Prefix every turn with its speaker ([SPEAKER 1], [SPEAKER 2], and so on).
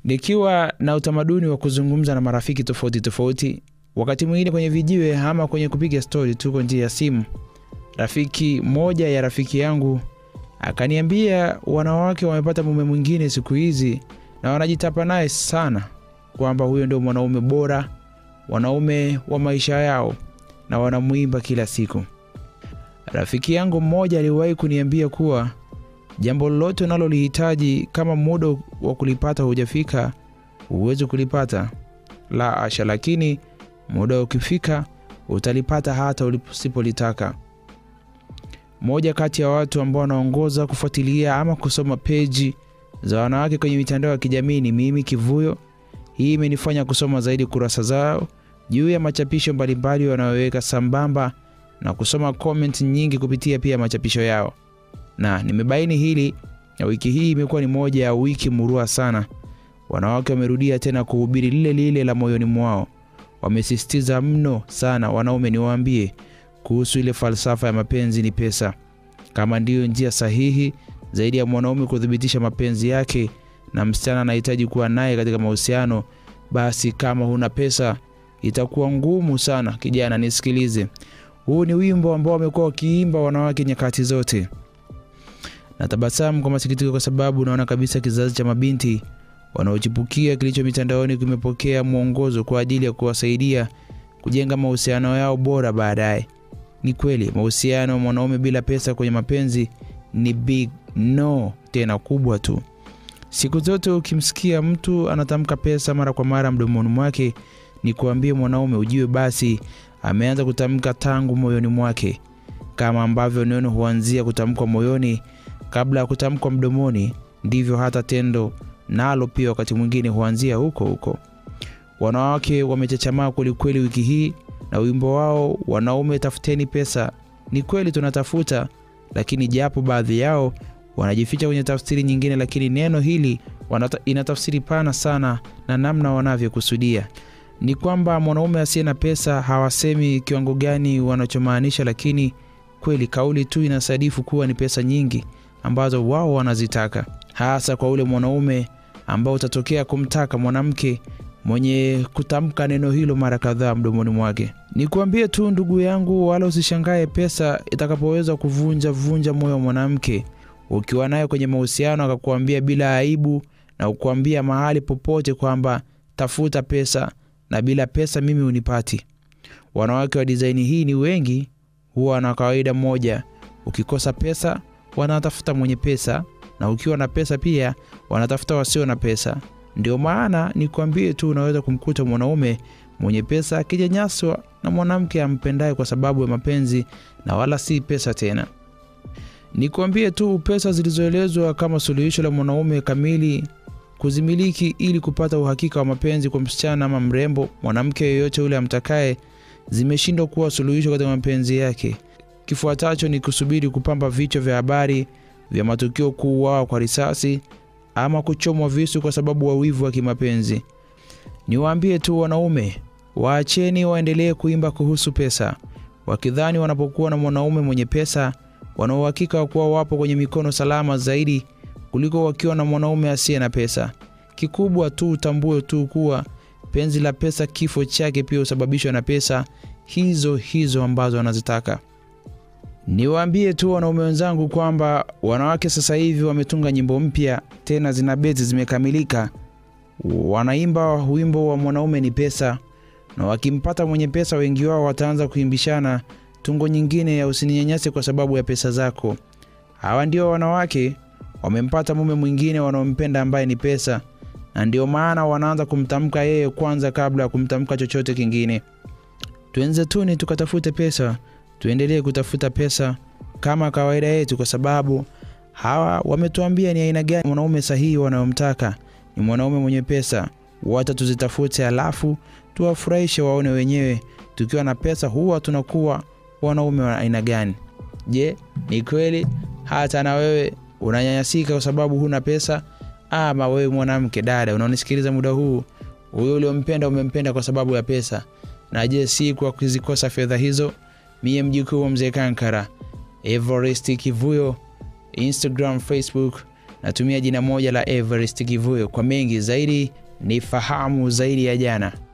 [SPEAKER 1] Nikiwa na utamaduni wa kuzungumza na marafiki tofauti tofauti, wakati mwingine kwenye vijiwe ama kwenye kupiga stori tu kwa njia ya simu, rafiki moja ya rafiki yangu akaniambia wanawake wamepata mume mwingine siku hizi na wanajitapa naye sana kwamba huyo ndio mwanaume bora, wanaume wa maisha yao na wanamwimba kila siku. Rafiki yangu mmoja aliwahi kuniambia kuwa jambo lolote unalolihitaji kama muda wa kulipata hujafika, huwezi kulipata. La asha, lakini muda ukifika utalipata hata usipolitaka. Moja kati ya watu ambao wanaongoza kufuatilia ama kusoma peji za wanawake kwenye mitandao ya kijamii ni mimi Kivuyo. Hii imenifanya kusoma zaidi kurasa zao juu ya machapisho mbalimbali wanayoweka sambamba na kusoma comment nyingi kupitia pia machapisho yao, na nimebaini hili, na wiki hii imekuwa ni moja ya wiki murua sana. Wanawake wamerudia tena kuhubiri lile lile la moyoni mwao. Wamesisitiza mno sana, wanaume niwaambie, kuhusu ile falsafa ya mapenzi ni pesa, kama ndiyo njia sahihi zaidi ya mwanaume kuthibitisha mapenzi yake na msichana anahitaji kuwa naye katika mahusiano, basi kama huna pesa itakuwa ngumu sana. Kijana, nisikilize, huu ni wimbo ambao wamekuwa wakiimba wanawake nyakati zote. Natabasamu kwa masikitiko, kwa sababu naona kabisa kizazi cha mabinti wanaochipukia kilicho mitandaoni kimepokea mwongozo kwa ajili ya kuwasaidia kujenga mahusiano yao bora baadaye. Ni kweli mahusiano ya mwanaume bila pesa kwenye mapenzi ni big no, tena kubwa tu. Siku zote ukimsikia mtu anatamka pesa mara kwa mara mdomoni mwake, ni kuambie mwanaume ujue basi ameanza kutamka tangu moyoni mwake. Kama ambavyo neno huanzia kutamkwa moyoni kabla ya kutamkwa mdomoni, ndivyo hata tendo nalo pia wakati mwingine huanzia huko huko. Wanawake wamechachamaa kwelikweli wiki hii na wimbo wao wanaume tafuteni pesa. Ni kweli tunatafuta, lakini japo baadhi yao wanajificha kwenye tafsiri nyingine, lakini neno hili wanata, ina tafsiri pana sana na namna wanavyokusudia ni kwamba mwanaume asiye na pesa, hawasemi kiwango gani wanachomaanisha, lakini kweli kauli tu inasadifu kuwa ni pesa nyingi ambazo wao wanazitaka, hasa kwa ule mwanaume ambao utatokea kumtaka mwanamke mwenye kutamka neno hilo mara kadhaa mdomoni mwake. Nikuambie tu ndugu yangu, wala usishangae pesa itakapoweza kuvunja vunja moyo wa mwanamke ukiwa naye kwenye mahusiano, akakuambia bila aibu na kukuambia mahali popote kwamba tafuta pesa na bila pesa mimi unipati. Wanawake wa dizaini hii ni wengi, huwa na kawaida moja, ukikosa pesa wanatafuta mwenye pesa, na ukiwa na pesa pia wanatafuta wasio na pesa. Ndio maana nikwambie tu, unaweza kumkuta mwanaume mwenye pesa akijanyaswa na mwanamke ampendaye kwa sababu ya mapenzi na wala si pesa tena. Nikwambie tu, pesa zilizoelezwa kama suluhisho la mwanaume kamili kuzimiliki ili kupata uhakika wa mapenzi kwa msichana ama mrembo, mwanamke yeyote yule amtakaye, zimeshindwa kuwa suluhisho katika mapenzi yake. Kifuatacho ni kusubiri kupamba vichwa vya habari vya matukio kuuawa kwa risasi ama kuchomwa visu kwa sababu wa wivu wa kimapenzi. Niwaambie tu wanaume, waacheni waendelee kuimba kuhusu pesa, wakidhani wanapokuwa na mwanaume mwenye pesa wana uhakika wa kuwa wapo kwenye mikono salama zaidi kuliko wakiwa na mwanaume asiye na pesa. Kikubwa tu utambue tu kuwa penzi la pesa, kifo chake pia husababishwa na pesa hizo hizo ambazo wanazitaka. Niwaambie tu wanaume wenzangu kwamba wanawake sasa hivi wametunga nyimbo mpya, tena zina beti zimekamilika. Wanaimba wimbo wa mwanaume ni pesa, na wakimpata mwenye pesa, wengi wao wataanza kuimbishana tungo nyingine ya usininyanyase kwa sababu ya pesa zako. Hawa ndio wanawake wamempata mume mwingine wanaompenda ambaye ni pesa, na ndio maana wanaanza kumtamka yeye kwanza kabla ya kumtamka chochote kingine. Tuenze tuni tukatafute pesa, tuendelee kutafuta pesa kama kawaida yetu, kwa sababu hawa wametuambia ni aina gani mwanaume sahihi wanayomtaka. Ni mwanaume mwenye pesa, wacha tuzitafute, alafu tuwafurahishe waone wenyewe. Tukiwa na pesa huwa tunakuwa wanaume wa aina gani? Je, ni kweli hata na wewe unanyanyasika kwa sababu huna pesa? Ama wewe mwanamke, dada, unaonisikiliza muda huu, huyo uliompenda umempenda kwa sababu ya pesa? Na je, si kwa kuzikosa fedha hizo? Mie mjukuu wa mzee Kankara, Everest Kivuyo, Instagram, Facebook natumia jina moja la Everest Kivuyo. Kwa mengi zaidi ni fahamu zaidi ya jana.